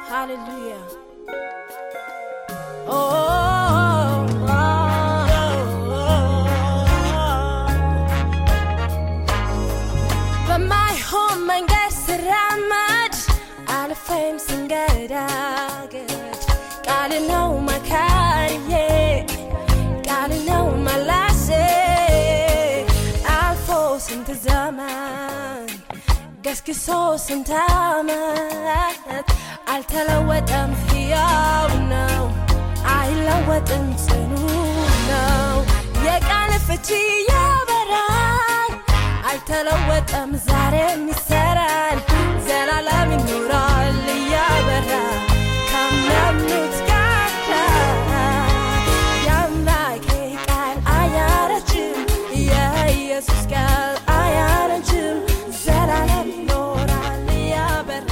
Hallelujah. Oh, oh, oh, በማይሆን መንገድ ስራመድ አልፌም ስንገዳገድ ቃል ነው መካሪዬ ቃል ነው መላሴ አልፎ ስንት ዘመን ገስግሶ ስንት ዓመት አልተለወጠም፣ ሕያው ነው፣ አይለወጥም፣ ጽኑ ነው። የቃል ፍቺ ያበራል፣ አልተለወጠም፣ ዛሬም ይሰራል፣ ዘላለም ይኖራል እያበራ ካመኑት ጋር የአምላኬ ቃል አያረጅም፣ የኢየሱስ ቃል አያረጅም፣ ዘላለም ይኖራል እያበራ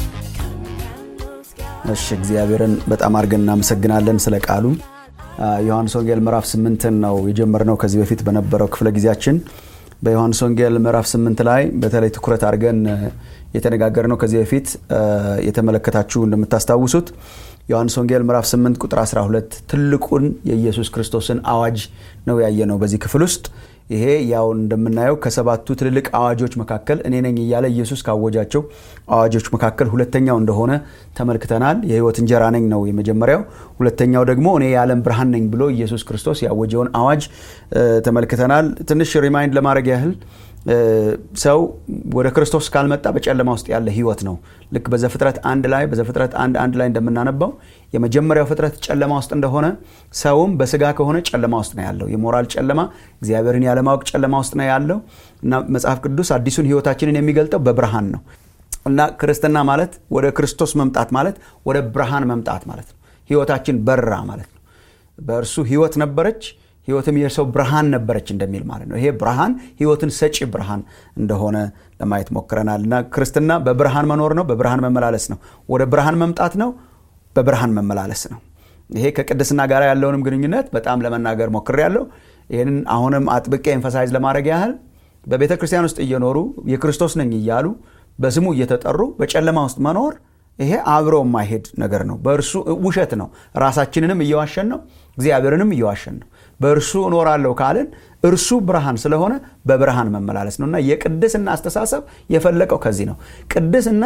ካመኑት ጋር እሺ እግዚአብሔርን በጣም አድርገን እናመሰግናለን ስለ ቃሉ አ፣ ዮሐንስ ወንጌል ምዕራፍ ስምንትን ነው የጀመርነው ከዚህ በፊት በነበረው ክፍለ ጊዜያችን በዮሐንስ ወንጌል ምዕራፍ ስምንት ላይ በተለይ ትኩረት አድርገን የተነጋገርነው ከዚህ በፊት አ፣ የተመለከታችሁ እንደምታስታውሱት ዮሐንስ ወንጌል ምዕራፍ 8 ቁጥር 12 ትልቁን የኢየሱስ ክርስቶስን አዋጅ ነው ያየነው በዚህ ክፍል ውስጥ ይሄ ያው እንደምናየው ከሰባቱ ትልልቅ አዋጆች መካከል እኔ ነኝ እያለ ኢየሱስ ካወጃቸው አዋጆች መካከል ሁለተኛው እንደሆነ ተመልክተናል። የሕይወት እንጀራ ነኝ ነው የመጀመሪያው። ሁለተኛው ደግሞ እኔ የዓለም ብርሃን ነኝ ብሎ ኢየሱስ ክርስቶስ ያወጀውን አዋጅ እ፣ ተመልክተናል። ትንሽ ሪማይንድ ለማድረግ ያህል እ፣ ሰው ወደ ክርስቶስ ካልመጣ በጨለማ ውስጥ ያለ ህይወት ነው። ልክ በዘፍጥረት አንድ ላይ በዘፍጥረት አንድ አንድ ላይ እንደምናነባው የመጀመሪያው ፍጥረት ጨለማ ውስጥ እንደሆነ ሰውም በስጋ ከሆነ ጨለማ ውስጥ ነው ያለው። የሞራል ጨለማ፣ እግዚአብሔርን ያለማወቅ ጨለማ ውስጥ ነው ያለው እና መጽሐፍ ቅዱስ አዲሱን ህይወታችንን የሚገልጠው በብርሃን ነው እና ክርስትና ማለት ወደ ክርስቶስ መምጣት ማለት ወደ ብርሃን መምጣት ማለት ነው። ህይወታችን በራ ማለት ነው። በእርሱ ህይወት ነበረች ህይወትም የሰው ብርሃን ነበረች እንደሚል ማለት ነው። ይሄ ብርሃን ህይወትን ሰጪ ብርሃን እንደሆነ ለማየት ሞክረናል እና ክርስትና በብርሃን መኖር ነው፣ በብርሃን መመላለስ ነው። ወደ ብርሃን መምጣት ነው፣ በብርሃን መመላለስ ነው። ይሄ ከቅድስና ጋር ያለውንም ግንኙነት በጣም ለመናገር ሞክሬያለሁ። ይህንን አሁንም አጥብቄ ኤንፈሳይዝ ለማድረግ ያህል በቤተ ክርስቲያን ውስጥ እየኖሩ የክርስቶስ ነኝ እያሉ በስሙ እየተጠሩ በጨለማ ውስጥ መኖር ይሄ አብሮ የማይሄድ ነገር ነው። በእርሱ ውሸት ነው። ራሳችንንም እየዋሸን ነው፣ እግዚአብሔርንም እየዋሸን ነው። በእርሱ እኖራለሁ ካልን እርሱ ብርሃን ስለሆነ በብርሃን መመላለስ ነው እና የቅድስና አስተሳሰብ የፈለቀው ከዚህ ነው። ቅድስና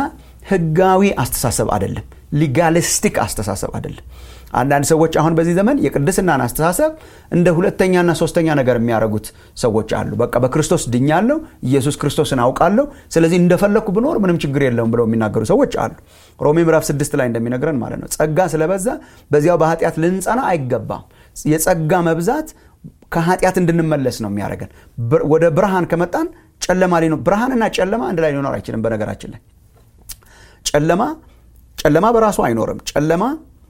ህጋዊ አስተሳሰብ አይደለም፣ ሊጋሊስቲክ አስተሳሰብ አይደለም። አንዳንድ ሰዎች አሁን በዚህ ዘመን የቅድስናን አስተሳሰብ እንደ ሁለተኛና ሶስተኛ ነገር የሚያደርጉት ሰዎች አሉ። በቃ በክርስቶስ ድኛለሁ፣ ኢየሱስ ክርስቶስን አውቃለሁ፣ ስለዚህ እንደፈለግኩ ብኖር ምንም ችግር የለውም ብለው የሚናገሩ ሰዎች አሉ። ሮሜ ምዕራፍ ስድስት ላይ እንደሚነግረን ማለት ነው ጸጋ ስለበዛ በዚያው በኃጢአት ልንጸና አይገባም። የጸጋ መብዛት ከኃጢአት እንድንመለስ ነው የሚያደርገን። ብር- ወደ ብርሃን ከመጣን ጨለማ ሊኖ ብርሃንና ጨለማ አንድ ላይ ሊኖር አይችልም። በነገራችን ላይ ጨለማ ጨለማ በራሱ አይኖርም። ጨለማ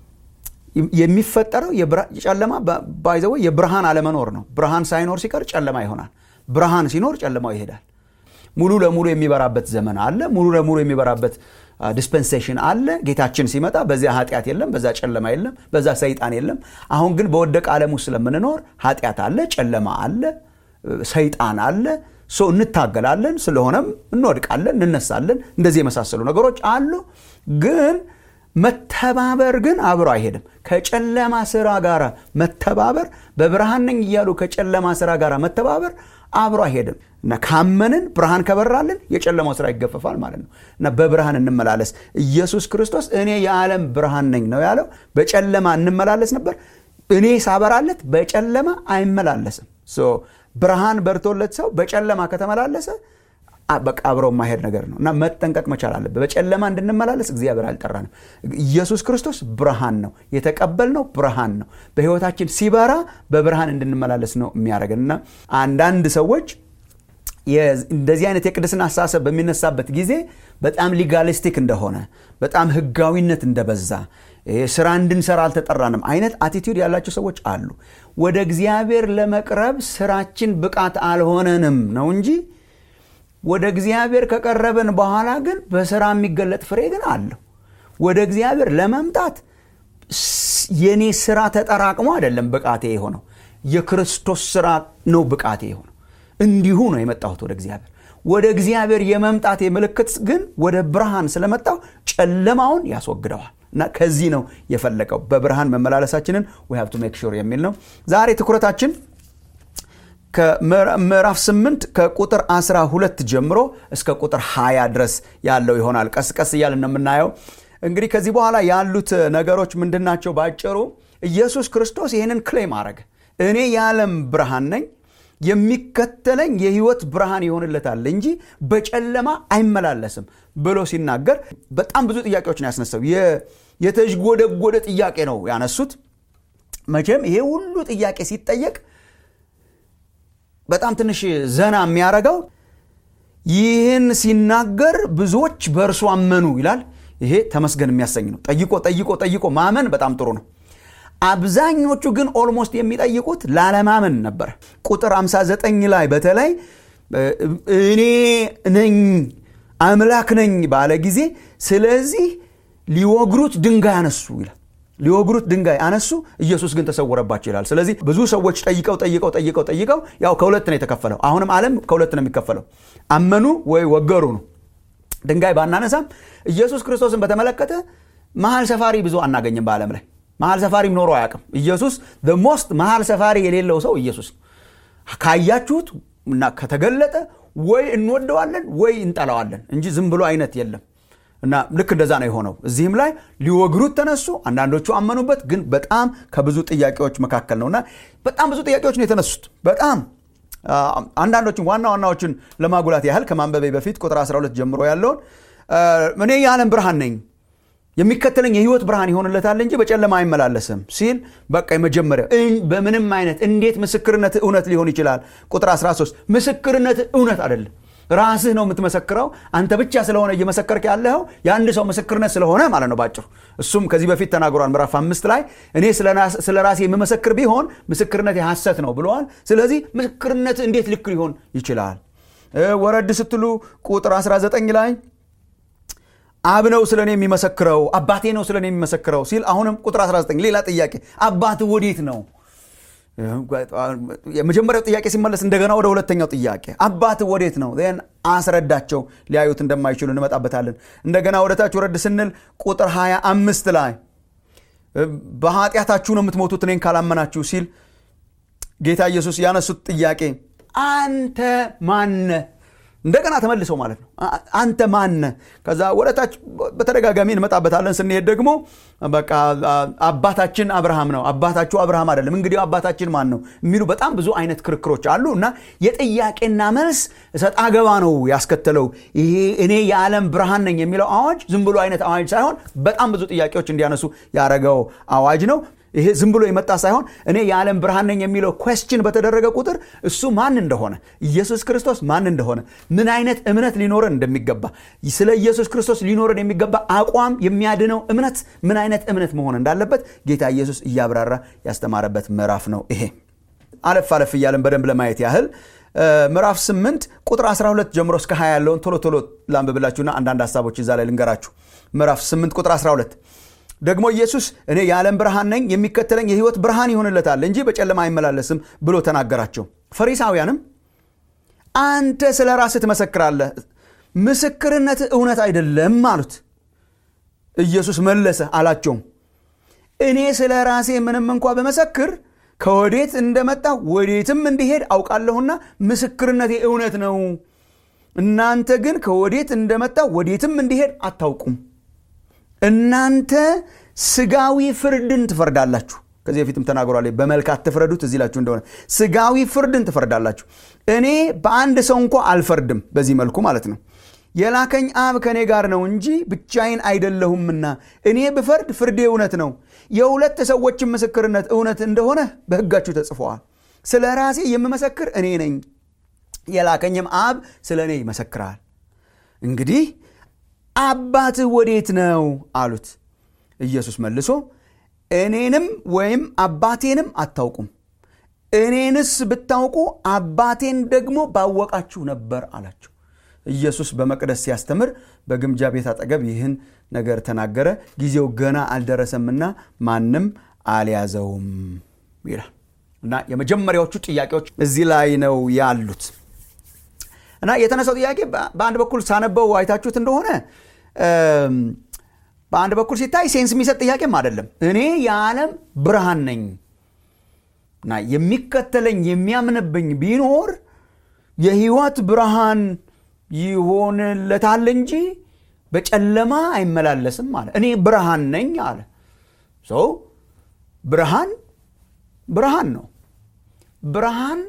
የሚፈጠረው የብራ- ጨለማ ባይዘወ የብርሃን አለመኖር ነው። ብርሃን ሳይኖር ሲቀር ጨለማ ይሆናል። ብርሃን ሲኖር ጨለማው ይሄዳል። ሙሉ ለሙሉ የሚበራበት ዘመን አለ። ሙሉ ለሙሉ የሚበራበት ዲስፐንሴሽን አለ። ጌታችን ሲመጣ በዚያ ኃጢአት የለም፣ በዛ ጨለማ የለም፣ በዛ ሰይጣን የለም። አሁን ግን በወደቀ ዓለም ውስጥ ስለምንኖር ኃጢአት አለ፣ ጨለማ አለ፣ ሰይጣን አለ። ሶ እንታገላለን። ስለሆነም እንወድቃለን፣ እንነሳለን። እንደዚህ የመሳሰሉ ነገሮች አሉ ግን መተባበር ግን አብሮ አይሄድም። ከጨለማ ስራ ጋር መተባበር በብርሃን ነኝ እያሉ ከጨለማ ስራ ጋር መተባበር አብሮ አይሄድም እና ካመንን ብርሃን ከበራልን የጨለማው ስራ ይገፈፋል ማለት ነው እና በብርሃን እንመላለስ። ኢየሱስ ክርስቶስ እኔ የዓለም ብርሃን ነኝ ነው ያለው። በጨለማ እንመላለስ ነበር። እኔ ሳበራለት በጨለማ አይመላለስም። ሶ ብርሃን በርቶለት ሰው በጨለማ ከተመላለሰ በቃ አብረው የማሄድ ነገር ነው እና መጠንቀቅ መቻል አለበት። በጨለማ እንድንመላለስ እግዚአብሔር አልጠራንም። ኢየሱስ ክርስቶስ ብርሃን ነው፣ የተቀበልነው ብርሃን ነው። በሕይወታችን ሲበራ በብርሃን እንድንመላለስ ነው የሚያደርገን እና አንዳንድ ሰዎች እንደዚህ አይነት የቅድስና አስተሳሰብ በሚነሳበት ጊዜ በጣም ሊጋሊስቲክ እንደሆነ በጣም ሕጋዊነት እንደበዛ ስራ እንድንሰራ አልተጠራንም አይነት አቲቲዩድ ያላቸው ሰዎች አሉ። ወደ እግዚአብሔር ለመቅረብ ስራችን ብቃት አልሆነንም ነው እንጂ ወደ እግዚአብሔር ከቀረብን በኋላ ግን በስራ የሚገለጥ ፍሬ ግን አለው። ወደ እግዚአብሔር ለመምጣት የኔ ስራ ተጠራቅሞ አይደለም ብቃቴ የሆነው የክርስቶስ ስራ ነው ብቃቴ የሆነው። እንዲሁ ነው የመጣሁት ወደ እግዚአብሔር። ወደ እግዚአብሔር የመምጣቴ ምልክት ግን ወደ ብርሃን ስለመጣው ጨለማውን ያስወግደዋል። እና ከዚህ ነው የፈለቀው በብርሃን መመላለሳችንን ዊ ሃቭ ቱ ሜክ ሹር የሚል ነው ዛሬ ትኩረታችን ከምዕራፍ 8 ከቁጥር 12 ጀምሮ እስከ ቁጥር 20 ድረስ ያለው ይሆናል ቀስ ቀስ እያልን የምናየው እንግዲህ ከዚህ በኋላ ያሉት ነገሮች ምንድናቸው ባጭሩ ኢየሱስ ክርስቶስ ይህንን ክሌም አረገ እኔ የዓለም ብርሃን ነኝ የሚከተለኝ የህይወት ብርሃን ይሆንለታል እንጂ በጨለማ አይመላለስም ብሎ ሲናገር በጣም ብዙ ጥያቄዎችን ያስነሳው የተዥጎደጎደ ጥያቄ ነው ያነሱት መቼም ይሄ ሁሉ ጥያቄ ሲጠየቅ በጣም ትንሽ ዘና የሚያረገው ይህን ሲናገር ብዙዎች በእርሱ አመኑ ይላል ይሄ ተመስገን የሚያሰኝ ነው ጠይቆ ጠይቆ ጠይቆ ማመን በጣም ጥሩ ነው አብዛኞቹ ግን ኦልሞስት የሚጠይቁት ላለማመን ነበር ቁጥር 59 ላይ በተለይ እኔ ነኝ አምላክ ነኝ ባለ ጊዜ ስለዚህ ሊወግሩት ድንጋይ አነሱ ይላል ሊወግሩት ድንጋይ አነሱ ኢየሱስ ግን ተሰወረባቸው ይላል ስለዚህ ብዙ ሰዎች ጠይቀው ጠይቀው ጠይቀው ጠይቀው ያው ከሁለት ነው የተከፈለው አሁንም ዓለም ከሁለት ነው የሚከፈለው አመኑ ወይ ወገሩ ነው ድንጋይ ባናነሳም ኢየሱስ ክርስቶስን በተመለከተ መሀል ሰፋሪ ብዙ አናገኝም በዓለም ላይ መሀል ሰፋሪም ኖሮ አያውቅም ኢየሱስ ሞስት መሀል ሰፋሪ የሌለው ሰው ኢየሱስ ነው ካያችሁት እና ከተገለጠ ወይ እንወደዋለን ወይ እንጠላዋለን እንጂ ዝም ብሎ አይነት የለም እና ልክ እንደዛ ነው የሆነው እዚህም ላይ ሊወግሩት ተነሱ አንዳንዶቹ አመኑበት ግን በጣም ከብዙ ጥያቄዎች መካከል ነው እና በጣም ብዙ ጥያቄዎች ነው የተነሱት በጣም አንዳንዶችን ዋና ዋናዎችን ለማጉላት ያህል ከማንበቤ በፊት ቁጥር 12 ጀምሮ ያለውን እኔ የዓለም ብርሃን ነኝ የሚከተለኝ የህይወት ብርሃን ይሆንለታል እንጂ በጨለማ አይመላለስም ሲል በቃ የመጀመሪያ በምንም አይነት እንዴት ምስክርነት እውነት ሊሆን ይችላል ቁጥር 13 ምስክርነት እውነት አይደለም ራስህ ነው የምትመሰክረው አንተ ብቻ ስለሆነ እየመሰከርክ ያለኸው የአንድ ሰው ምስክርነት ስለሆነ ማለት ነው ባጭሩ እሱም ከዚህ በፊት ተናግሯል ምዕራፍ አምስት ላይ እኔ ስለ ራሴ የምመሰክር ቢሆን ምስክርነት የሐሰት ነው ብለዋል ስለዚህ ምስክርነት እንዴት ልክ ሊሆን ይችላል ወረድ ስትሉ ቁጥር 19 ላይ አብ ነው ስለ እኔ የሚመሰክረው አባቴ ነው ስለ እኔ የሚመሰክረው ሲል አሁንም ቁጥር 19 ሌላ ጥያቄ አባት ወዴት ነው የመጀመሪያው ጥያቄ ሲመለስ እንደገና ወደ ሁለተኛው ጥያቄ አባት ወዴት ነው ን አስረዳቸው ሊያዩት እንደማይችሉ እንመጣበታለን እንደገና ወደ ታች ወረድ ስንል ቁጥር 25 ላይ በኃጢአታችሁ ነው የምትሞቱት እኔን ካላመናችሁ ሲል ጌታ ኢየሱስ ያነሱት ጥያቄ አንተ ማነ እንደገና ተመልሰው ማለት ነው አንተ ማነ ከዛ ወደታች በተደጋጋሚ እንመጣበታለን ስንሄድ ደግሞ በቃ አባታችን አብርሃም ነው አባታችሁ አብርሃም አይደለም እንግዲህ አባታችን ማን ነው የሚሉ በጣም ብዙ አይነት ክርክሮች አሉ እና የጥያቄና መልስ እሰጥ አገባ ነው ያስከተለው ይሄ እኔ የዓለም ብርሃን ነኝ የሚለው አዋጅ ዝም ብሎ አይነት አዋጅ ሳይሆን በጣም ብዙ ጥያቄዎች እንዲያነሱ ያደረገው አዋጅ ነው ይሄ ዝም ብሎ የመጣ ሳይሆን እኔ የዓለም ብርሃን ነኝ የሚለው ኮስችን በተደረገ ቁጥር እሱ ማን እንደሆነ ኢየሱስ ክርስቶስ ማን እንደሆነ ምን አይነት እምነት ሊኖረን እንደሚገባ ስለ ኢየሱስ ክርስቶስ ሊኖረን የሚገባ አቋም የሚያድነው እምነት ምን አይነት እምነት መሆን እንዳለበት ጌታ ኢየሱስ እያብራራ ያስተማረበት ምዕራፍ ነው ይሄ አለፍ አለፍ እያለን በደንብ ለማየት ያህል ምዕራፍ 8 ቁጥር 12 ጀምሮ እስከ 20 ያለውን ቶሎ ቶሎ ላንብብላችሁና አንዳንድ ሀሳቦች እዛ ላይ ልንገራችሁ ምዕራፍ 8 ቁጥር 12 ደግሞ ኢየሱስ እኔ የዓለም ብርሃን ነኝ የሚከተለኝ የህይወት ብርሃን ይሆንለታል እንጂ በጨለማ አይመላለስም ብሎ ተናገራቸው ፈሪሳውያንም አንተ ስለ ራስህ ትመሰክራለህ ምስክርነት እውነት አይደለም አሉት ኢየሱስ መለሰ አላቸውም እኔ ስለ ራሴ ምንም እንኳ በመሰክር ከወዴት እንደመጣ ወዴትም እንዲሄድ አውቃለሁና ምስክርነቴ እውነት ነው እናንተ ግን ከወዴት እንደመጣ ወዴትም እንዲሄድ አታውቁም እናንተ ስጋዊ ፍርድን ትፈርዳላችሁ ከዚህ በፊትም ተናግሯል በመልክ አትፍረዱት እዚህ ላችሁ እንደሆነ ስጋዊ ፍርድን ትፈርዳላችሁ እኔ በአንድ ሰው እንኳ አልፈርድም በዚህ መልኩ ማለት ነው የላከኝ አብ ከእኔ ጋር ነው እንጂ ብቻዬን አይደለሁምና እኔ ብፈርድ ፍርዴ እውነት ነው የሁለት ሰዎችን ምስክርነት እውነት እንደሆነ በህጋችሁ ተጽፈዋል ስለ ራሴ የምመሰክር እኔ ነኝ የላከኝም አብ ስለ እኔ ይመሰክራል እንግዲህ አባትህ ወዴት ነው አሉት ኢየሱስ መልሶ እኔንም ወይም አባቴንም አታውቁም እኔንስ ብታውቁ አባቴን ደግሞ ባወቃችሁ ነበር አላቸው ኢየሱስ በመቅደስ ሲያስተምር በግምጃ ቤት አጠገብ ይህን ነገር ተናገረ ጊዜው ገና አልደረሰምና ማንም አልያዘውም ይላል እና የመጀመሪያዎቹ ጥያቄዎች እዚህ ላይ ነው ያሉት እና የተነሳው ጥያቄ በአንድ በኩል ሳነበው አይታችሁት እንደሆነ በአንድ በኩል ሲታይ ሴንስ የሚሰጥ ጥያቄም አይደለም። እኔ የዓለም ብርሃን ነኝ እና የሚከተለኝ የሚያምንብኝ ቢኖር የህይወት ብርሃን ይሆንለታል እንጂ በጨለማ አይመላለስም አለ። እኔ ብርሃን ነኝ አለ። ሰው ብርሃን ብርሃን ነው። ብርሃን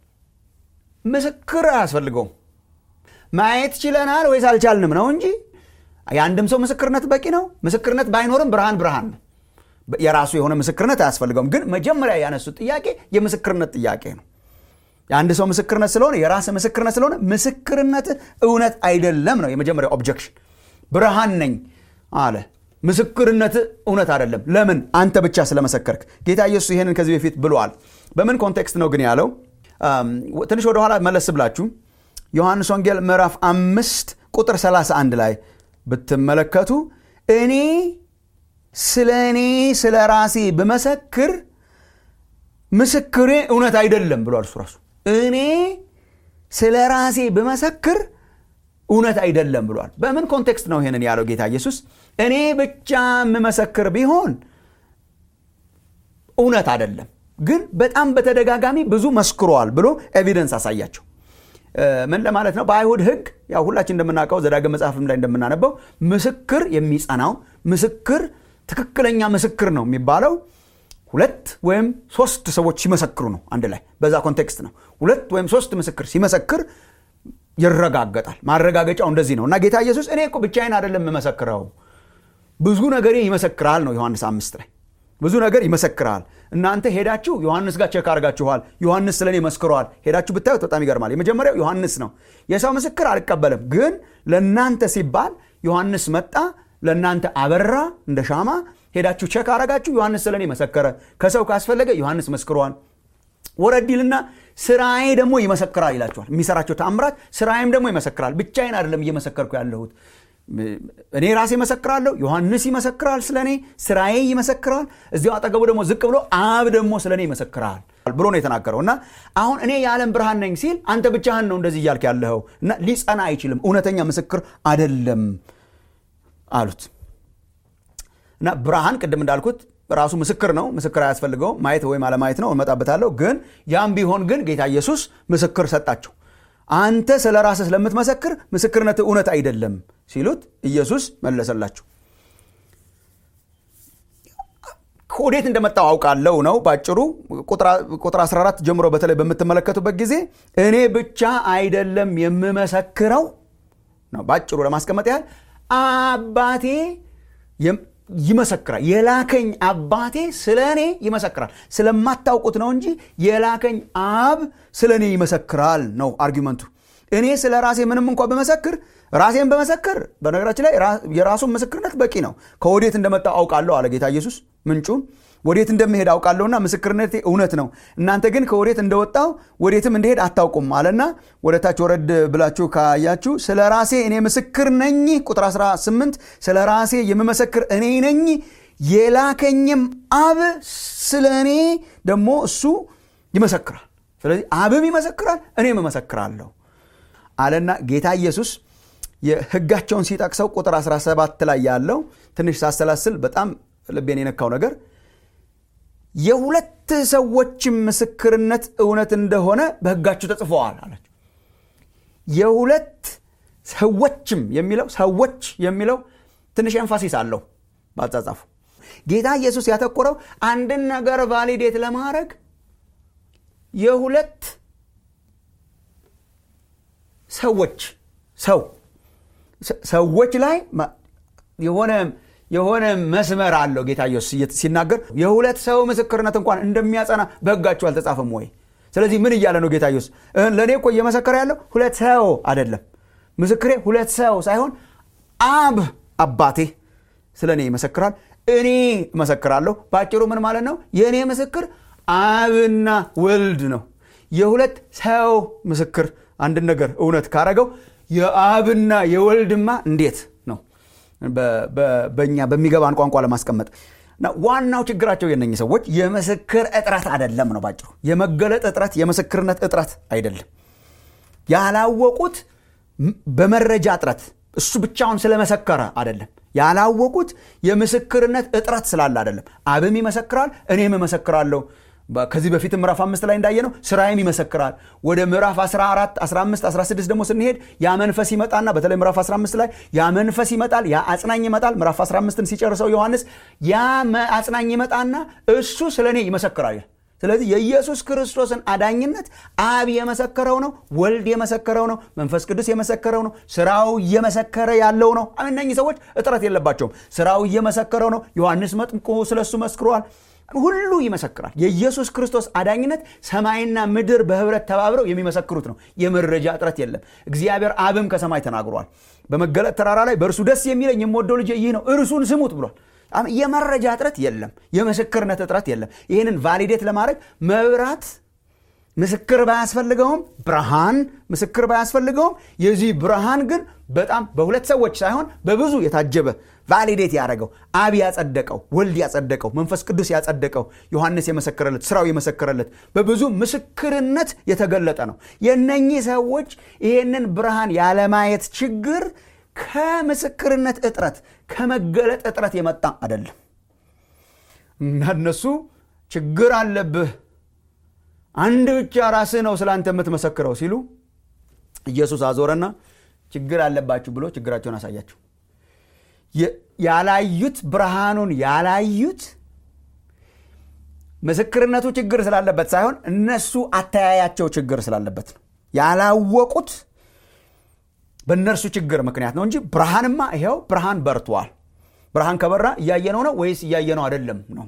ምስክር አያስፈልገውም። ማየት ችለናል ወይስ አልቻልንም ነው እንጂ የአንድም ሰው ምስክርነት በቂ ነው። ምስክርነት ባይኖርም ብርሃን ብርሃን ነው። የራሱ የሆነ ምስክርነት አያስፈልገውም። ግን መጀመሪያ ያነሱት ጥያቄ የምስክርነት ጥያቄ ነው። የአንድ ሰው ምስክርነት ስለሆነ የራስ ምስክርነት ስለሆነ ምስክርነት እውነት አይደለም ነው የመጀመሪያው ኦብጀክሽን። ብርሃን ነኝ አለ። ምስክርነት እውነት አይደለም። ለምን? አንተ ብቻ ስለመሰከርክ። ጌታ ኢየሱስ ይህንን ከዚህ በፊት ብሏል። በምን ኮንቴክስት ነው ግን ያለው? ትንሽ ወደኋላ መለስ ብላችሁ ዮሐንስ ወንጌል ምዕራፍ አምስት ቁጥር 31 ላይ ብትመለከቱ እኔ ስለ እኔ ስለ ራሴ ብመሰክር ምስክሬ እውነት አይደለም ብሏል እሱ ራሱ። እኔ ስለ ራሴ ብመሰክር እውነት አይደለም ብሏል። በምን ኮንቴክስት ነው ይሄንን ያለው ጌታ ኢየሱስ? እኔ ብቻ የምመሰክር ቢሆን እውነት አይደለም፣ ግን በጣም በተደጋጋሚ ብዙ መስክሯል ብሎ ኤቪደንስ አሳያቸው። ምን ለማለት ነው? በአይሁድ ሕግ ያው ሁላችን እንደምናውቀው ዘዳግም መጽሐፍም ላይ እንደምናነበው ምስክር የሚጸናው ምስክር ትክክለኛ ምስክር ነው የሚባለው ሁለት ወይም ሶስት ሰዎች ሲመሰክሩ ነው። አንድ ላይ በዛ ኮንቴክስት ነው። ሁለት ወይም ሶስት ምስክር ሲመሰክር ይረጋገጣል። ማረጋገጫው እንደዚህ ነው እና ጌታ ኢየሱስ እኔ እኮ ብቻዬን አይደለም የምመሰክረው ብዙ ነገር ይመሰክራል ነው ዮሐንስ አምስት ላይ ብዙ ነገር ይመሰክራል። እናንተ ሄዳችሁ ዮሐንስ ጋር ቸክ አድርጋችኋል። ዮሐንስ ስለ እኔ መስክረዋል። ሄዳችሁ ብታዩት በጣም ይገርማል። የመጀመሪያው ዮሐንስ ነው። የሰው ምስክር አልቀበልም፣ ግን ለእናንተ ሲባል ዮሐንስ መጣ፣ ለእናንተ አበራ እንደ ሻማ። ሄዳችሁ ቸክ አረጋችሁ፣ ዮሐንስ ስለ እኔ መሰከረ። ከሰው ካስፈለገ ዮሐንስ መስክሯል። ወረዲልና ስራዬ ደግሞ ይመሰክራል ይላችኋል። የሚሰራቸው ተአምራት ስራዬም ደግሞ ይመሰክራል። ብቻዬን አይደለም እየመሰከርኩ ያለሁት እኔ ራሴ ይመሰክራለሁ። ዮሐንስ ይመሰክራል ስለ እኔ፣ ስራዬ ይመሰክራል። እዚያው አጠገቡ ደግሞ ዝቅ ብሎ አብ ደግሞ ስለ እኔ ይመሰክራል ብሎ ነው የተናገረው። እና አሁን እኔ የዓለም ብርሃን ነኝ ሲል አንተ ብቻህን ነው እንደዚህ እያልክ ያለኸው እና ሊጸና አይችልም፣ እውነተኛ ምስክር አደለም አሉት። እና ብርሃን ቅድም እንዳልኩት ራሱ ምስክር ነው። ምስክር አያስፈልገውም። ማየት ወይም አለማየት ነው፣ እመጣበታለሁ። ግን ያም ቢሆን ግን ጌታ ኢየሱስ ምስክር ሰጣቸው። አንተ ስለ ራስህ ስለምትመሰክር ምስክርነት እውነት አይደለም ሲሉት ኢየሱስ መለሰላቸው። ከወዴት እንደመጣው አውቃለሁ ነው ባጭሩ። ቁጥር 14 ጀምሮ በተለይ በምትመለከቱበት ጊዜ እኔ ብቻ አይደለም የምመሰክረው ነው ባጭሩ ለማስቀመጥ ያህል አባቴ ይመሰክራል። የላከኝ አባቴ ስለ እኔ ይመሰክራል። ስለማታውቁት ነው እንጂ የላከኝ አብ ስለ እኔ ይመሰክራል ነው አርጊመንቱ። እኔ ስለ ራሴ ምንም እንኳ በመሰክር ራሴን በመሰክር በነገራችን ላይ የራሱን ምስክርነት በቂ ነው። ከወዴት እንደመጣው አውቃለሁ አለ ጌታ ኢየሱስ። ምንጩን ወዴት እንደምሄድ አውቃለሁና ምስክርነቴ እውነት ነው። እናንተ ግን ከወዴት እንደወጣው ወዴትም እንደሄድ አታውቁም አለና ወደ ታች ወረድ ብላችሁ ካያችሁ ስለ ራሴ እኔ ምስክር ነኝ። ቁጥር 18 ስለ ራሴ የምመሰክር እኔ ነኝ፣ የላከኝም አብ ስለ እኔ ደግሞ እሱ ይመሰክራል። ስለዚህ አብም ይመሰክራል፣ እኔም እመሰክራለሁ አለና ጌታ ኢየሱስ የሕጋቸውን ሲጠቅሰው ቁጥር 17 ላይ ያለው ትንሽ ሳሰላስል በጣም ልቤን የነካው ነገር የሁለት ሰዎችም ምስክርነት እውነት እንደሆነ በሕጋችሁ ተጽፈዋል አላቸው። የሁለት ሰዎችም የሚለው ሰዎች የሚለው ትንሽ ኤንፋሲስ አለው በአጻጻፉ። ጌታ ኢየሱስ ያተኮረው አንድን ነገር ቫሊዴት ለማድረግ የሁለት ሰዎች ሰው ሰዎች ላይ የሆነ የሆነ መስመር አለው ጌታ ኢየሱስ ሲናገር የሁለት ሰው ምስክርነት እንኳን እንደሚያጸና በሕጋችሁ አልተጻፈም ወይ? ስለዚህ ምን እያለ ነው ጌታ ኢየሱስ? ለእኔ እኮ እየመሰከረ ያለው ሁለት ሰው አይደለም። ምስክሬ ሁለት ሰው ሳይሆን አብ አባቴ ስለ እኔ ይመሰክራል፣ እኔ እመሰክራለሁ። በአጭሩ ምን ማለት ነው? የእኔ ምስክር አብና ወልድ ነው። የሁለት ሰው ምስክር አንድን ነገር እውነት ካረገው የአብና የወልድማ እንዴት ነው በእኛ በሚገባን ቋንቋ ለማስቀመጥ ዋናው ችግራቸው የነኝ ሰዎች የምስክር እጥረት አይደለም ነው ባጭሩ የመገለጥ እጥረት የምስክርነት እጥረት አይደለም ያላወቁት በመረጃ እጥረት እሱ ብቻውን ስለመሰከረ አይደለም ያላወቁት የምስክርነት እጥረት ስላለ አይደለም አብም ይመሰክራል እኔም እመሰክራለሁ ከዚህ በፊት ምዕራፍ አምስት ላይ እንዳየ ነው ስራዬም ይመሰክራል ወደ ምዕራፍ 14 15 16 ደግሞ ስንሄድ ያ መንፈስ ይመጣና በተለይ ምዕራፍ 15 ላይ ያ መንፈስ ይመጣል ያ አጽናኝ ይመጣል ምዕራፍ 15ን ሲጨርሰው ዮሐንስ ያ አጽናኝ ይመጣና እሱ ስለ እኔ ይመሰክራል ስለዚህ የኢየሱስ ክርስቶስን አዳኝነት አብ የመሰከረው ነው ወልድ የመሰከረው ነው መንፈስ ቅዱስ የመሰከረው ነው ስራው እየመሰከረ ያለው ነው እነኚህ ሰዎች እጥረት የለባቸውም ስራው እየመሰከረው ነው ዮሐንስ መጥምቆ ስለሱ መስክሯል ሁሉ ይመሰክራል የኢየሱስ ክርስቶስ አዳኝነት ሰማይና ምድር በህብረት ተባብረው የሚመሰክሩት ነው የመረጃ እጥረት የለም እግዚአብሔር አብም ከሰማይ ተናግሯል በመገለጥ ተራራ ላይ በእርሱ ደስ የሚለኝ የምወደው ልጅ ይህ ነው እርሱን ስሙት ብሏል የመረጃ እጥረት የለም የምስክርነት እጥረት የለም ይህንን ቫሊዴት ለማድረግ መብራት ምስክር ባያስፈልገውም ብርሃን ምስክር ባያስፈልገውም የዚህ ብርሃን ግን በጣም በሁለት ሰዎች ሳይሆን በብዙ የታጀበ ቫሊዴት ያደረገው አብ ያጸደቀው ወልድ ያጸደቀው መንፈስ ቅዱስ ያጸደቀው ዮሐንስ የመሰከረለት ስራው የመሰከረለት በብዙ ምስክርነት የተገለጠ ነው የነኚህ ሰዎች ይህንን ብርሃን ያለማየት ችግር ከምስክርነት እጥረት ከመገለጥ እጥረት የመጣ አይደለም እና እነሱ ችግር አለብህ አንድ ብቻ ራስህ ነው ስለ አንተ የምትመሰክረው ሲሉ ኢየሱስ አዞረና ችግር አለባችሁ ብሎ ችግራቸውን አሳያቸው ያላዩት ብርሃኑን ያላዩት ምስክርነቱ ችግር ስላለበት ሳይሆን እነሱ አተያያቸው ችግር ስላለበት ነው ያላወቁት በእነርሱ ችግር ምክንያት ነው እንጂ ብርሃንማ ይኸው ብርሃን በርቷል ብርሃን ከበራ እያየነው ነው ወይስ እያየነው አይደለም ነው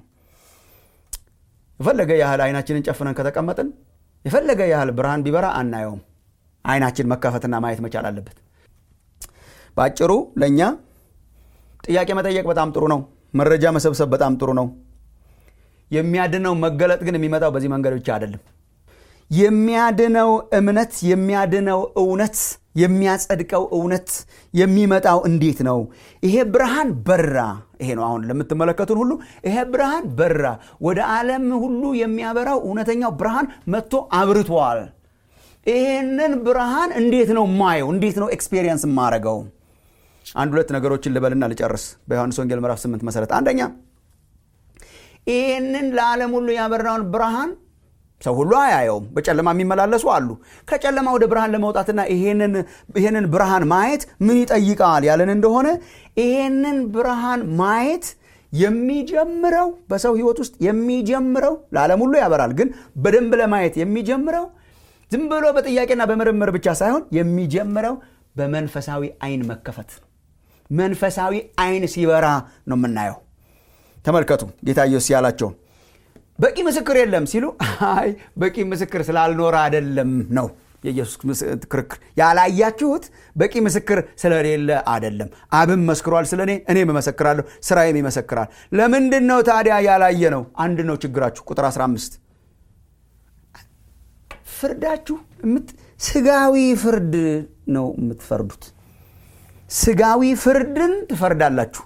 የፈለገ ያህል አይናችንን ጨፍነን ከተቀመጥን የፈለገ ያህል ብርሃን ቢበራ አናየውም አይናችን መከፈትና ማየት መቻል አለበት በአጭሩ ለእኛ ጥያቄ መጠየቅ በጣም ጥሩ ነው መረጃ መሰብሰብ በጣም ጥሩ ነው የሚያድነው መገለጥ ግን የሚመጣው በዚህ መንገድ ብቻ አይደለም የሚያድነው እምነት የሚያድነው እውነት የሚያጸድቀው እውነት የሚመጣው እንዴት ነው ይሄ ብርሃን በራ ይሄ ነው አሁን ለምትመለከቱን ሁሉ ይሄ ብርሃን በራ ወደ ዓለም ሁሉ የሚያበራው እውነተኛው ብርሃን መጥቶ አብርቷል ይህንን ብርሃን እንዴት ነው ማየው እንዴት ነው ኤክስፔሪየንስ የማረገው አንድ ሁለት ነገሮችን ልበልና ልጨርስ በዮሐንስ ወንጌል ምዕራፍ 8 መሰረት አንደኛ ይህንን ለዓለም ሁሉ ያበራውን ብርሃን ሰው ሁሉ አያየውም በጨለማ የሚመላለሱ አሉ ከጨለማ ወደ ብርሃን ለመውጣትና ይህንን ብርሃን ማየት ምን ይጠይቃል ያለን እንደሆነ ይህንን ብርሃን ማየት የሚጀምረው በሰው ህይወት ውስጥ የሚጀምረው ለዓለም ሁሉ ያበራል ግን በደንብ ለማየት የሚጀምረው ዝም ብሎ በጥያቄና በምርምር ብቻ ሳይሆን የሚጀምረው በመንፈሳዊ አይን መከፈት መንፈሳዊ አይን ሲበራ ነው የምናየው ተመልከቱ ጌታ ኢየሱስ ያላቸውን በቂ ምስክር የለም ሲሉ አይ በቂ ምስክር ስላልኖረ አይደለም ነው የኢየሱስ ክርክር ያላያችሁት በቂ ምስክር ስለሌለ አይደለም አብም መስክሯል ስለ እኔ እኔም እመሰክራለሁ ስራዬም ይመሰክራል ለምንድን ነው ታዲያ ያላየ ነው አንድ ነው ችግራችሁ ቁጥር 15 ፍርዳችሁ ስጋዊ ፍርድ ነው የምትፈርዱት ስጋዊ ፍርድን ትፈርዳላችሁ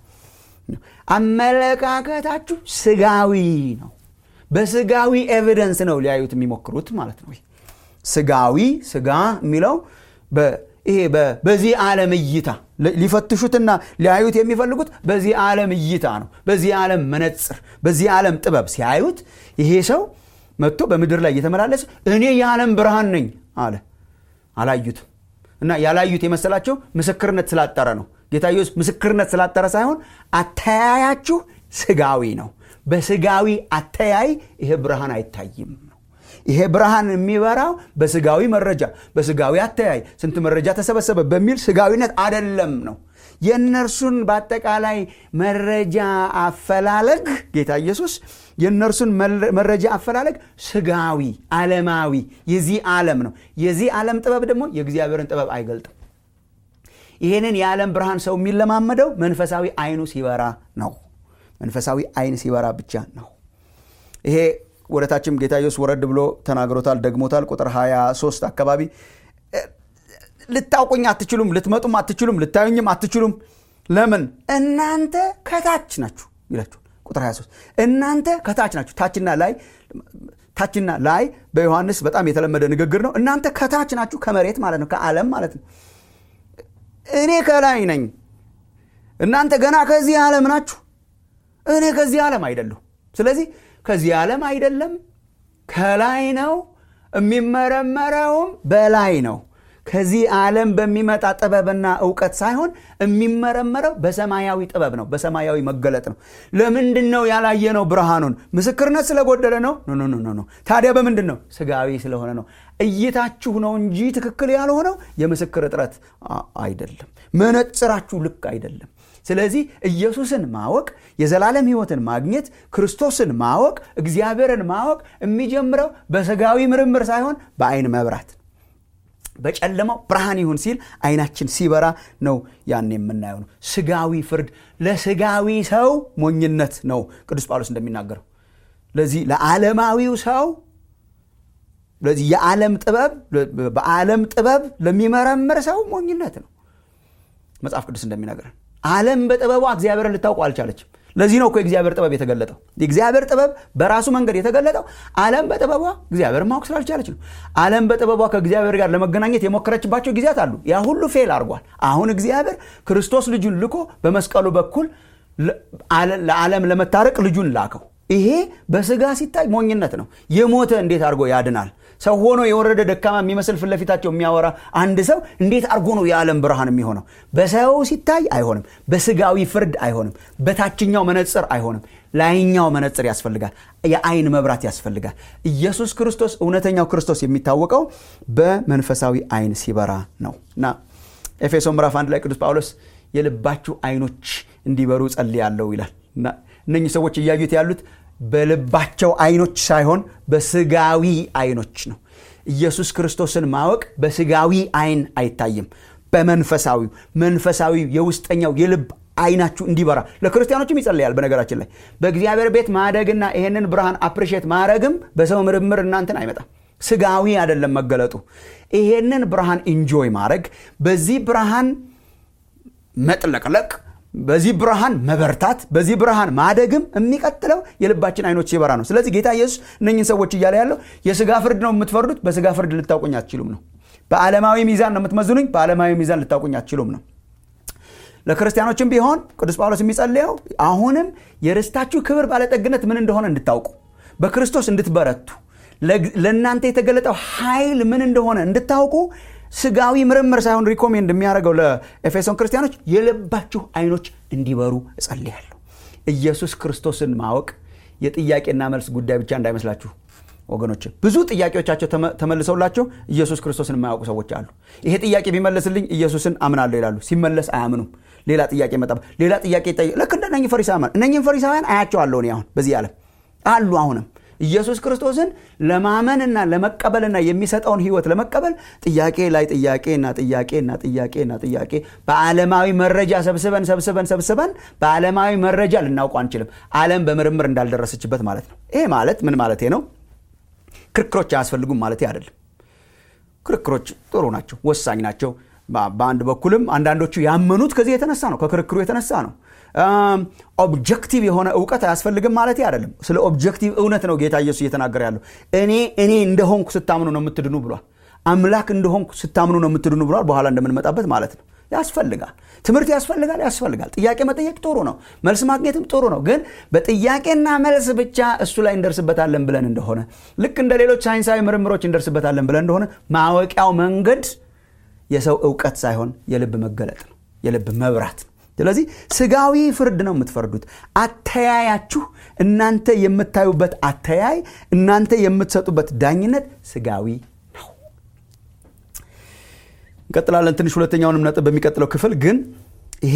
አመለካከታችሁ ስጋዊ ነው በስጋዊ ኤቪደንስ ነው ሊያዩት የሚሞክሩት ማለት ነው ስጋዊ ስጋ የሚለው ይሄ በዚህ ዓለም እይታ ሊፈትሹትና ሊያዩት የሚፈልጉት በዚህ ዓለም እይታ ነው በዚህ ዓለም መነጽር በዚህ ዓለም ጥበብ ሲያዩት ይሄ ሰው መጥቶ በምድር ላይ እየተመላለሰ እኔ የዓለም ብርሃን ነኝ አለ አላዩትም እና ያላዩት የመሰላቸው ምስክርነት ስላጠረ ነው ጌታ ኢየሱስ ምስክርነት ስላጠረ ሳይሆን አተያያችሁ ስጋዊ ነው በስጋዊ አተያይ ይሄ ብርሃን አይታይም ነው ይሄ ብርሃን የሚበራው በስጋዊ መረጃ በስጋዊ አተያይ ስንት መረጃ ተሰበሰበ በሚል ስጋዊነት አደለም ነው የእነርሱን በአጠቃላይ መረጃ አፈላለግ ጌታ ኢየሱስ የእነርሱን መረጃ አፈላለግ ስጋዊ ዓለማዊ የዚህ ዓለም ነው የዚህ ዓለም ጥበብ ደግሞ የእግዚአብሔርን ጥበብ አይገልጥም ይህንን የዓለም ብርሃን ሰው የሚለማመደው መንፈሳዊ አይኑ ሲበራ ነው መንፈሳዊ አይን ሲበራ ብቻ ነው ይሄ ወደታችም ጌታ ኢየሱስ ወረድ ብሎ ተናግሮታል ደግሞታል ቁጥር 23 አካባቢ ልታውቁኝ አትችሉም ልትመጡም አትችሉም ልታዩኝም አትችሉም ለምን እናንተ ከታች ናችሁ ይላችሁ ቁጥር 23 እናንተ ከታች ናችሁ ታችና ላይ ታችና ላይ በዮሐንስ በጣም የተለመደ ንግግር ነው እናንተ ከታች ናችሁ ከመሬት ማለት ነው ከዓለም ማለት ነው እኔ ከላይ ነኝ እናንተ ገና ከዚህ ዓለም ናችሁ እኔ ከዚህ ዓለም አይደለሁ ስለዚህ ከዚህ ዓለም አይደለም ከላይ ነው የሚመረመረውም በላይ ነው ከዚህ ዓለም በሚመጣ ጥበብና እውቀት ሳይሆን የሚመረመረው በሰማያዊ ጥበብ ነው በሰማያዊ መገለጥ ነው ለምንድን ነው ያላየነው ብርሃኑን ምስክርነት ስለጎደለ ነው ኖ ኖ ኖ ታዲያ በምንድን ነው ስጋዊ ስለሆነ ነው እይታችሁ ነው እንጂ ትክክል ያልሆነው የምስክር እጥረት አይደለም መነጽራችሁ ልክ አይደለም ስለዚህ ኢየሱስን ማወቅ የዘላለም ህይወትን ማግኘት ክርስቶስን ማወቅ እግዚአብሔርን ማወቅ የሚጀምረው በስጋዊ ምርምር ሳይሆን በአይን መብራት በጨለማው ብርሃን ይሁን ሲል አይናችን ሲበራ ነው ያን የምናየው ነው ስጋዊ ፍርድ ለስጋዊ ሰው ሞኝነት ነው ቅዱስ ጳውሎስ እንደሚናገረው ለዚህ ለዓለማዊው ሰው ለዚህ የዓለም ጥበብ በዓለም ጥበብ ለሚመረምር ሰው ሞኝነት ነው መጽሐፍ ቅዱስ እንደሚናገረን ዓለም በጥበቧ እግዚአብሔርን ልታውቁ አልቻለችም ለዚህ ነው እኮ የእግዚአብሔር ጥበብ የተገለጠው የእግዚአብሔር ጥበብ በራሱ መንገድ የተገለጠው ዓለም በጥበቧ እግዚአብሔር ማወቅ ስላልቻለች ነው ዓለም በጥበቧ ከእግዚአብሔር ጋር ለመገናኘት የሞከረችባቸው ጊዜያት አሉ ያ ሁሉ ፌል አድርጓል አሁን እግዚአብሔር ክርስቶስ ልጁን ልኮ በመስቀሉ በኩል ለዓለም ለመታረቅ ልጁን ላከው ይሄ በስጋ ሲታይ ሞኝነት ነው የሞተ እንዴት አድርጎ ያድናል ሰው ሆኖ የወረደ ደካማ የሚመስል ፊት ለፊታቸው የሚያወራ አንድ ሰው እንዴት አድርጎ ነው የዓለም ብርሃን የሚሆነው በሰው ሲታይ አይሆንም በስጋዊ ፍርድ አይሆንም በታችኛው መነጽር አይሆንም ላይኛው መነጽር ያስፈልጋል የአይን መብራት ያስፈልጋል ኢየሱስ ክርስቶስ እውነተኛው ክርስቶስ የሚታወቀው በመንፈሳዊ አይን ሲበራ ነው እና ኤፌሶ ምዕራፍ አንድ ላይ ቅዱስ ጳውሎስ የልባችሁ አይኖች እንዲበሩ ጸልያለሁ ይላል እና እነኚህ ሰዎች እያዩት ያሉት በልባቸው አይኖች ሳይሆን በስጋዊ አይኖች ነው ኢየሱስ ክርስቶስን ማወቅ በስጋዊ አይን አይታይም በመንፈሳዊ መንፈሳዊ የውስጠኛው የልብ አይናችሁ እንዲበራ ለክርስቲያኖችም ይጸለያል በነገራችን ላይ በእግዚአብሔር ቤት ማደግና ይሄንን ብርሃን አፕሪሼት ማድረግም በሰው ምርምር እናንትን አይመጣም ስጋዊ አይደለም መገለጡ ይሄንን ብርሃን ኢንጆይ ማድረግ በዚህ ብርሃን መጥለቅለቅ በዚህ ብርሃን መበርታት በዚህ ብርሃን ማደግም የሚቀጥለው የልባችን አይኖች ሲበራ ነው ስለዚህ ጌታ ኢየሱስ እነኝን ሰዎች እያለ ያለው የስጋ ፍርድ ነው የምትፈርዱት በስጋ ፍርድ ልታውቁኝ አትችሉም ነው በዓለማዊ ሚዛን ነው የምትመዝኑኝ በዓለማዊ ሚዛን ልታውቁኝ አትችሉም ነው ለክርስቲያኖችም ቢሆን ቅዱስ ጳውሎስ የሚጸልየው አሁንም የርስታችሁ ክብር ባለጠግነት ምን እንደሆነ እንድታውቁ በክርስቶስ እንድትበረቱ ለእናንተ የተገለጠው ኃይል ምን እንደሆነ እንድታውቁ ስጋዊ ምርምር ሳይሆን ሪኮሜንድ የሚያደርገው ለኤፌሶን ክርስቲያኖች የልባችሁ አይኖች እንዲበሩ እጸልያለሁ ኢየሱስ ክርስቶስን ማወቅ የጥያቄና መልስ ጉዳይ ብቻ እንዳይመስላችሁ ወገኖች ብዙ ጥያቄዎቻቸው ተመልሰውላቸው ኢየሱስ ክርስቶስን የማያውቁ ሰዎች አሉ ይሄ ጥያቄ ቢመለስልኝ ኢየሱስን አምናለሁ ይላሉ ሲመለስ አያምኑም ሌላ ጥያቄ መጣ ሌላ ጥያቄ ይጠይቅ ልክ እንደ ፈሪሳውያን እነኝም ፈሪሳውያን አያቸዋለሁ እኔ አሁን በዚህ ዓለም አሉ አሁንም ኢየሱስ ክርስቶስን ለማመንና ለመቀበልና የሚሰጠውን ህይወት ለመቀበል ጥያቄ ላይ ጥያቄና ጥያቄና ጥያቄና ጥያቄ በዓለማዊ መረጃ ሰብስበን ሰብስበን ሰብስበን በዓለማዊ መረጃ ልናውቁ አንችልም ዓለም በምርምር እንዳልደረሰችበት ማለት ነው ይሄ ማለት ምን ማለት ነው ክርክሮች አያስፈልጉም ማለት አይደለም ክርክሮች ጥሩ ናቸው ወሳኝ ናቸው በአንድ በኩልም አንዳንዶቹ ያመኑት ከዚህ የተነሳ ነው ከክርክሩ የተነሳ ነው ኦብጀክቲቭ የሆነ እውቀት አያስፈልግም ማለት አይደለም ስለ ኦብጀክቲቭ እውነት ነው ጌታ ኢየሱስ እየተናገረ ያለው እኔ እኔ እንደሆንኩ ስታምኑ ነው የምትድኑ ብሏል አምላክ እንደሆንኩ ስታምኑ ነው የምትድኑ ብሏል በኋላ እንደምንመጣበት ማለት ነው ያስፈልጋል ትምህርት ያስፈልጋል ያስፈልጋል ጥያቄ መጠየቅ ጥሩ ነው መልስ ማግኘትም ጥሩ ነው ግን በጥያቄና መልስ ብቻ እሱ ላይ እንደርስበታለን ብለን እንደሆነ ልክ እንደ ሌሎች ሳይንሳዊ ምርምሮች እንደርስበታለን ብለን እንደሆነ ማወቂያው መንገድ የሰው እውቀት ሳይሆን የልብ መገለጥ ነው የልብ መብራት ነው ስለዚህ ስጋዊ ፍርድ ነው የምትፈርዱት አተያያችሁ እናንተ የምታዩበት አተያይ እናንተ የምትሰጡበት ዳኝነት ስጋዊ ነው እንቀጥላለን ትንሽ ሁለተኛውንም ነጥብ በሚቀጥለው ክፍል ግን ይሄ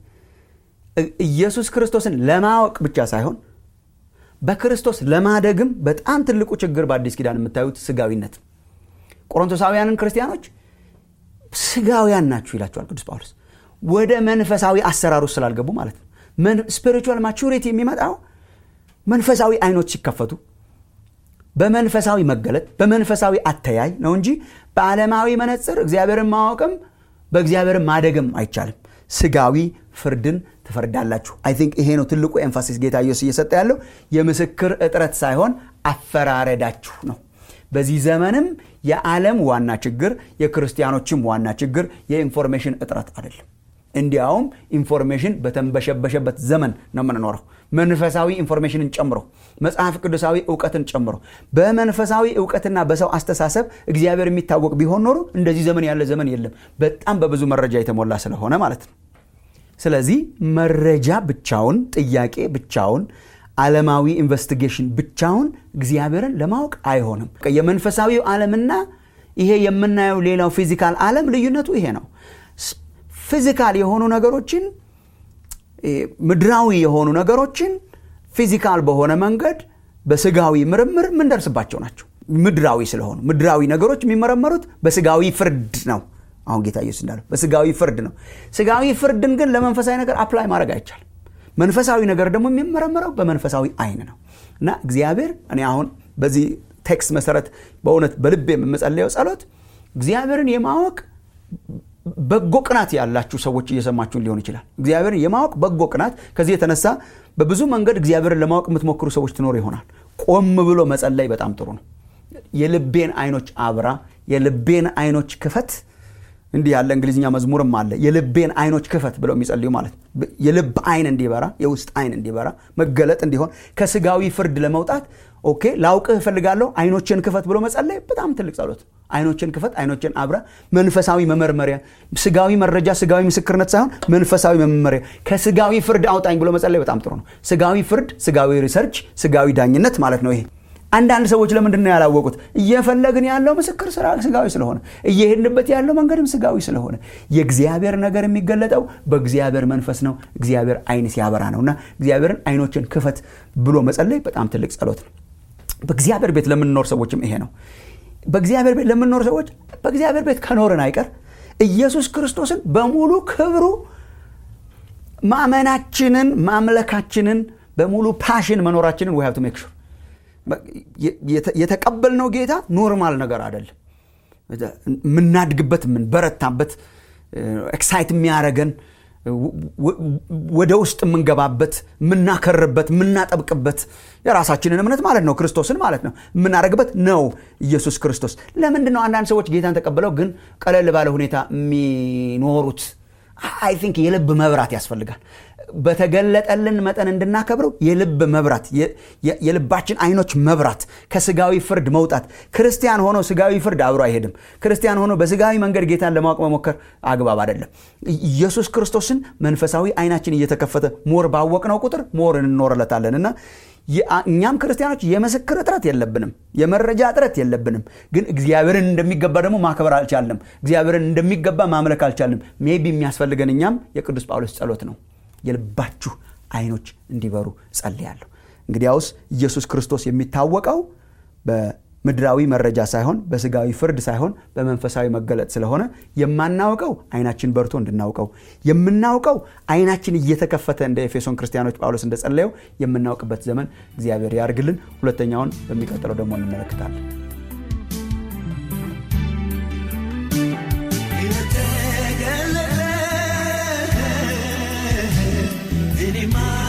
ኢየሱስ ክርስቶስን ለማወቅ ብቻ ሳይሆን በክርስቶስ ለማደግም በጣም ትልቁ ችግር በአዲስ ኪዳን የምታዩት ስጋዊነት ቆሮንቶሳውያንን ክርስቲያኖች ስጋውያን ናችሁ ይላቸዋል ቅዱስ ጳውሎስ ወደ መንፈሳዊ አሰራር ውስጥ ስላልገቡ ማለት ነው ስፒሪቹዋል ማቹሪቲ የሚመጣው መንፈሳዊ አይኖች ሲከፈቱ በመንፈሳዊ መገለጥ በመንፈሳዊ አተያይ ነው እንጂ በዓለማዊ መነጽር እግዚአብሔርን ማወቅም በእግዚአብሔርን ማደግም አይቻልም ስጋዊ ፍርድን ትፈርዳላችሁ አይ ቲንክ ይሄ ነው ትልቁ ኤንፋሲስ ጌታ ኢየሱስ እየሰጠ ያለው የምስክር እጥረት ሳይሆን አፈራረዳችሁ ነው በዚህ ዘመንም የዓለም ዋና ችግር የክርስቲያኖችም ዋና ችግር የኢንፎርሜሽን እጥረት አይደለም እንዲያውም ኢንፎርሜሽን በተንበሸበሸበት ዘመን ነው የምንኖረው መንፈሳዊ ኢንፎርሜሽንን ጨምሮ መጽሐፍ ቅዱሳዊ እውቀትን ጨምሮ በመንፈሳዊ እውቀትና በሰው አስተሳሰብ እግዚአብሔር የሚታወቅ ቢሆን ኖሮ እንደዚህ ዘመን ያለ ዘመን የለም በጣም በብዙ መረጃ የተሞላ ስለሆነ ማለት ነው ስለዚህ መረጃ ብቻውን ጥያቄ ብቻውን ዓለማዊ ኢንቨስቲጌሽን ብቻውን እግዚአብሔርን ለማወቅ አይሆንም የመንፈሳዊው ዓለምና ይሄ የምናየው ሌላው ፊዚካል ዓለም ልዩነቱ ይሄ ነው ፊዚካል የሆኑ ነገሮችን ምድራዊ የሆኑ ነገሮችን ፊዚካል በሆነ መንገድ በስጋዊ ምርምር ምንደርስባቸው ናቸው ምድራዊ ስለሆኑ ምድራዊ ነገሮች የሚመረመሩት በስጋዊ ፍርድ ነው አሁን ጌታ ኢየሱስ እንዳለው በስጋዊ ፍርድ ነው ስጋዊ ፍርድን ግን ለመንፈሳዊ ነገር አፕላይ ማድረግ አይቻልም መንፈሳዊ ነገር ደግሞ የሚመረመረው በመንፈሳዊ አይን ነው እና እግዚአብሔር እኔ አሁን በዚህ ቴክስት መሰረት በእውነት በልብ የምጸለየው ጸሎት እግዚአብሔርን የማወቅ በጎ ቅናት ያላችሁ ሰዎች እየሰማችሁን ሊሆን ይችላል እግዚአብሔርን የማወቅ በጎ ቅናት ከዚህ የተነሳ በብዙ መንገድ እግዚአብሔርን ለማወቅ የምትሞክሩ ሰዎች ትኖር ይሆናል ቆም ብሎ መጸለይ በጣም ጥሩ ነው የልቤን አይኖች አብራ የልቤን አይኖች ክፈት እንዲህ ያለ እንግሊዝኛ መዝሙርም አለ የልቤን አይኖች ክፈት ብለው የሚጸልዩ ማለት የልብ አይን እንዲበራ የውስጥ አይን እንዲበራ መገለጥ እንዲሆን ከስጋዊ ፍርድ ለመውጣት ኦኬ ላውቅህ እፈልጋለሁ አይኖችን ክፈት ብሎ መጸለይ በጣም ትልቅ ጸሎት አይኖችን ክፈት አይኖችን አብራ መንፈሳዊ መመርመሪያ ስጋዊ መረጃ ስጋዊ ምስክርነት ሳይሆን መንፈሳዊ መመሪያ ከስጋዊ ፍርድ አውጣኝ ብሎ መጸለይ በጣም ጥሩ ነው ስጋዊ ፍርድ ስጋዊ ሪሰርች ስጋዊ ዳኝነት ማለት ነው ይሄ አንዳንድ ሰዎች ለምንድን ነው ያላወቁት እየፈለግን ያለው ምስክር ስራ ስጋዊ ስለሆነ እየሄድንበት ያለው መንገድም ስጋዊ ስለሆነ የእግዚአብሔር ነገር የሚገለጠው በእግዚአብሔር መንፈስ ነው እግዚአብሔር አይን ሲያበራ ነው እና እግዚአብሔርን አይኖችን ክፈት ብሎ መጸለይ በጣም ትልቅ ጸሎት ነው በእግዚአብሔር ቤት ለምንኖር ሰዎችም ይሄ ነው በእግዚአብሔር ቤት ለምንኖር ሰዎች በእግዚአብሔር ቤት ከኖርን አይቀር ኢየሱስ ክርስቶስን በሙሉ ክብሩ ማመናችንን ማምለካችንን በሙሉ ፓሽን መኖራችንን ዊ ቱ ሜክ ሹር የተቀበልነው ጌታ ኖርማል ነገር አይደለም የምናድግበት የምንበረታበት ኤክሳይት የሚያደረገን ወደ ውስጥ የምንገባበት የምናከርበት የምናጠብቅበት የራሳችንን እምነት ማለት ነው ክርስቶስን ማለት ነው የምናደረግበት ነው ኢየሱስ ክርስቶስ ለምንድን ነው አንዳንድ ሰዎች ጌታን ተቀብለው ግን ቀለል ባለ ሁኔታ የሚኖሩት አይ ቲንክ የልብ መብራት ያስፈልጋል በተገለጠልን መጠን እንድናከብረው የልብ መብራት የልባችን አይኖች መብራት ከስጋዊ ፍርድ መውጣት ክርስቲያን ሆኖ ስጋዊ ፍርድ አብሮ አይሄድም ክርስቲያን ሆኖ በስጋዊ መንገድ ጌታን ለማወቅ መሞከር አግባብ አይደለም ኢየሱስ ክርስቶስን መንፈሳዊ አይናችን እየተከፈተ ሞር ባወቅነው ቁጥር ሞር እንኖርለታለን እና እኛም ክርስቲያኖች የምስክር እጥረት የለብንም የመረጃ እጥረት የለብንም ግን እግዚአብሔርን እንደሚገባ ደግሞ ማክበር አልቻልንም እግዚአብሔርን እንደሚገባ ማምለክ አልቻልንም ሜቢ የሚያስፈልገን እኛም የቅዱስ ጳውሎስ ጸሎት ነው የልባችሁ አይኖች እንዲበሩ ጸልያለሁ እንግዲያውስ ኢየሱስ ክርስቶስ የሚታወቀው በምድራዊ መረጃ ሳይሆን በስጋዊ ፍርድ ሳይሆን በመንፈሳዊ መገለጥ ስለሆነ የማናውቀው አይናችን በርቶ እንድናውቀው የምናውቀው አይናችን እየተከፈተ እንደ ኤፌሶን ክርስቲያኖች ጳውሎስ እንደጸለየው የምናውቅበት ዘመን እግዚአብሔር ያርግልን ሁለተኛውን በሚቀጥለው ደግሞ እንመለከታለን Anymore.